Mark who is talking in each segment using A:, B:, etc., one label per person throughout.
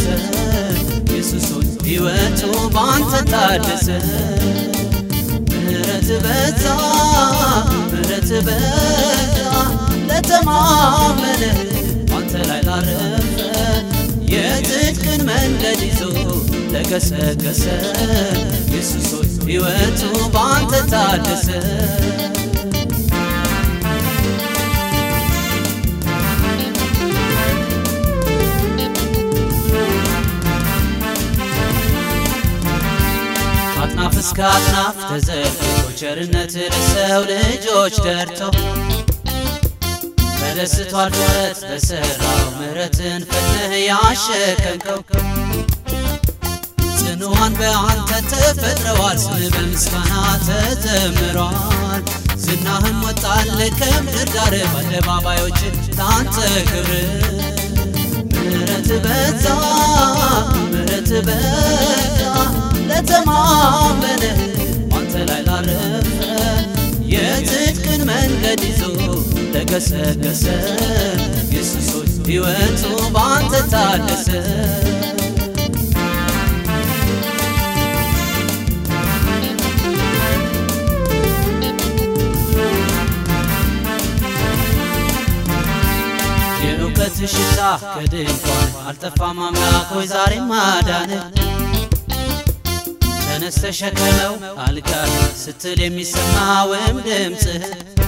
A: ኢየሱስ ሆይ ሕይወቱ ባንተ ታደሰ ምሕረት በዛ ምሕረት በዛ ለተማመነ ባንተ ላይ ላረፈ የጽድቅን መንገድ ይዞ ለገሰገሰ ኢየሱስ ሆይ ሕይወቱ ባንተ ታደሰ አጥናፍ እስከ አጥናፍ ተዘርግቶ ቸርነት ለሰው ልጆች ደርቶ ተደስቷል ፍጥረት በሠራው ምሕረትን ፈትነህ ያሸከምከው ጽኑዋን በአንተ ተፈጥረዋል ስም በምስጋና ተዘምሯል ዝናህም ወጣል ከምድር ዳር በአደባባዮች ታንተ ክብር ምሕረት በዛ ምሕረት በዛ ለተማመነ አንተ ላይ ላረፈ የጽድቅን መንገድ ይዞ ለገሰገሰ ኢየሱስ ሆይ ሕይወቱ በአንተ ታደሰ የእውቀት ሽታ ከድንኳን አልጠፋም አምላክ ሆይ ዛሬም አዳነ ተነስ ተሸከመው አልጋህ ስትል የሚሰማውም ድምፅህ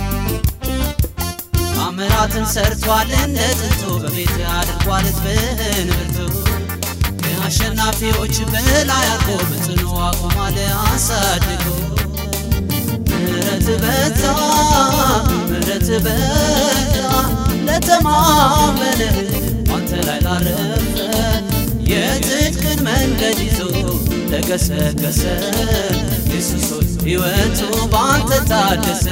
A: ታምራትን ሰርቷል እንደ ጥንቱ በቤት አድርጓል ሕዝብህን ብርቱ ከአሸናፊዎች በላይ አድርጎ በጽኑ አቁሟል አሳድጎ ምሕረት በዛ ምሕረት በዛ ለተማመነ አንተ ላይ ላረፈ የጽድቅን መንገድ ይዞ ለገሰገሰ ኢየሱስ ሆይ ሕይወቱ በአንተ ታደሰ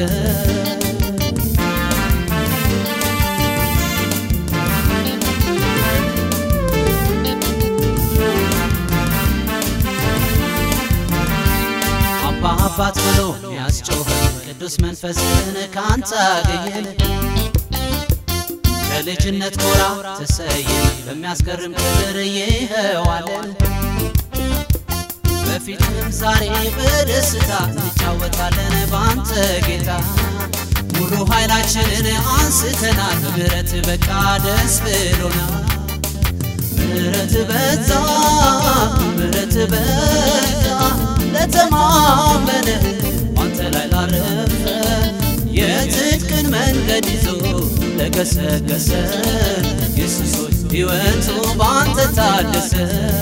A: አባ አባት ብሎ ያስጮኸን ቅዱስ መንፈስን ካንተ አገኘን ከልጅነት ጎራ ተሰየን በሚያስገርም ክብር ይኸዋለን በፊትም ዛሬ በደስታ እንጫወታለን በአንተ ጌታ ሙሉ ኃይላችንን አንስተናል በምሕረት በቃ ደስ ብሎናል ምሕረት በዛ ምሕረት በዛ ለተማመነ አንተ ላይ ላረፈ የጽድቅን መንገድ ይዞ ለገሰገሰ ኢየሱስ ሆይ ሕይወቱ በአንተ ታደሰ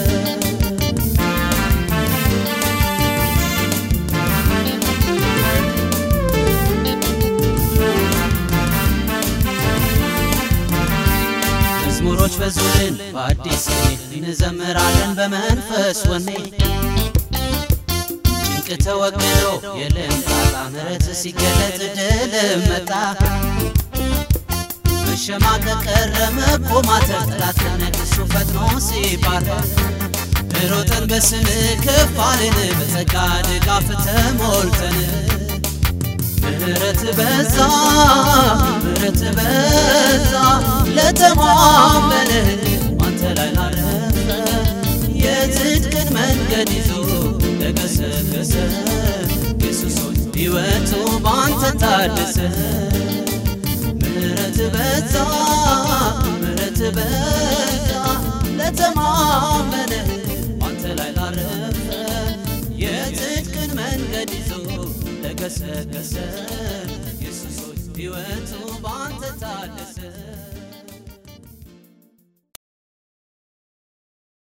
A: መዝሙሮች በዙልን በአዲስ ቅኔ እንዘምራለን በመንፈስ ወኔ ጭንቅ ተወግዶ የልምጣጣ ምሕረት ሲገለጥ ድል መጣ መሸማቀቅ ቀረ መኮማተር ጠላት ከነግሱ ፈጥኖ ሲባረር ሮጠን በስም ከፍ አልን በጸጋ ድጋፍ ተሞልተን ምሕረት በዛ ምሕረት በዛ ለተማመነ አንተ ላይ ላረፈ የጽድቅን መንገድ ይዞ ለገሰገሰ ኢየሱስ ሆይ ሕይወቱ በአንተ ታደሰ ምሕረት በዛ ምሕረት በዛ ለተማመነ አንተ ላይ ላረፈ የጽድቅን መንገድ ይዞ ለገሰገሰ ኢየሱስ ሆይ ሕይወቱ በአንተ ታደሰ